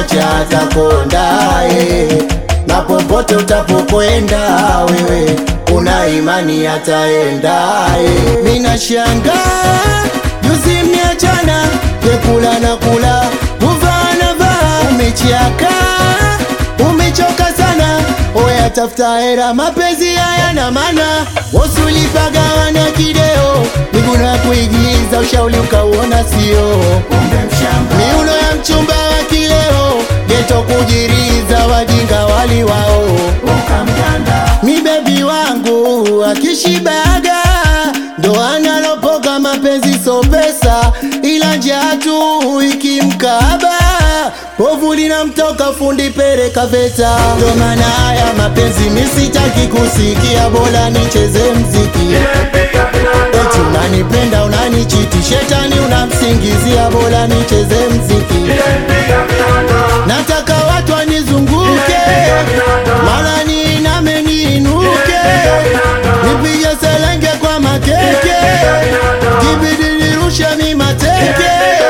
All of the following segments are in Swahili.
kuacha atakondae na popote utapokwenda wewe una imani ataendae. Mina shanga juzi mniachana, kekula na kula, kuvaa na vaa, umechiaka umechoka sana, oya tafuta hera, mapenzi haya na mana wasulipagawana kideo, miguna kuigiza, ushauri ukauona sio miuno ya mchumba wa kileo, geto kujiriza, wajinga wali wao mi bebi wangu akishibaga ndo analopoka mapenzi so pesa, ila njaa tu ikimkaba povu linamtoka fundi pereka veta. Ndo maana haya mapenzi misitaki kusikia, bora nicheze mziki. Eti unanipenda unanichiti, shetani unamsingizia, bora nicheze mziki. Nataka watu wanizunguke, mara niiname niinuke, nipige selenge kwa makeke, kibidi nirushe mi mateke.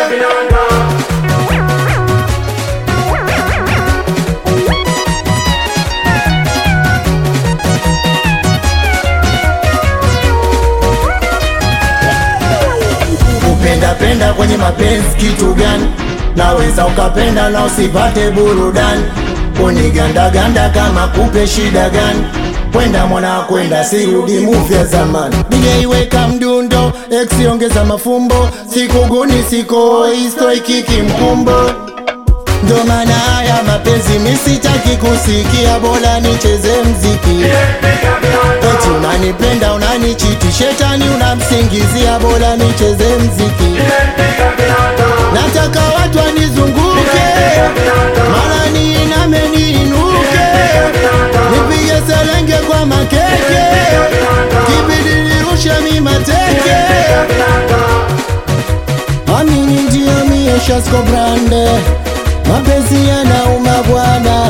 Kupenda penda kwenye mapenzi kitu gani? Naweza ukapenda na usipate burudani, kunigandaganda kama kupe shida gani? Kwenda mwana kwenda, sirudi muvya zamani. DJ weka mdundo, X ongeza mafumbo, sikuguni siko isto ikiki mkumbo ndo maana haya mapenzi misitaki kusikia, bora nicheze mziki. Eti unanipenda unanichiti, shetani unamsingizia, bora nicheze mziki. Nataka watu wanizunguke, mara niiname niinuke, nipige selenge kwa makeke, kibidi nirushe mi mateke. Amini ndio mie Shasko Brande, mapenzi yanauma bwana.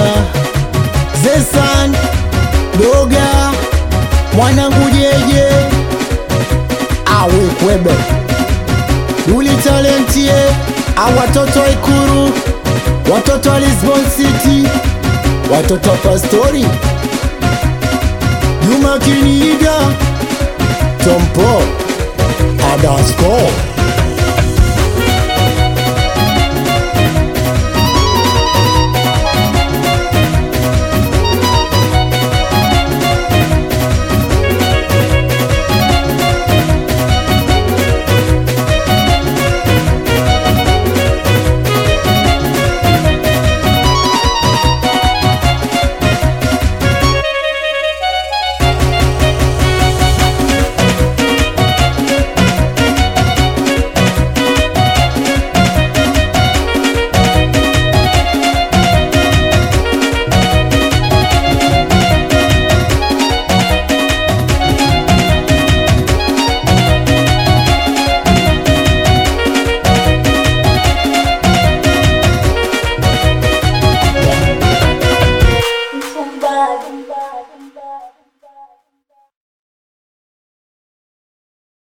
Zesan Doga mwanangu jeje awe kwebe Duli talentie a watoto wa Ikuru, watoto wa Lisbon City, watoto wa Pastori, Juma Kiniga, Tompo Adasko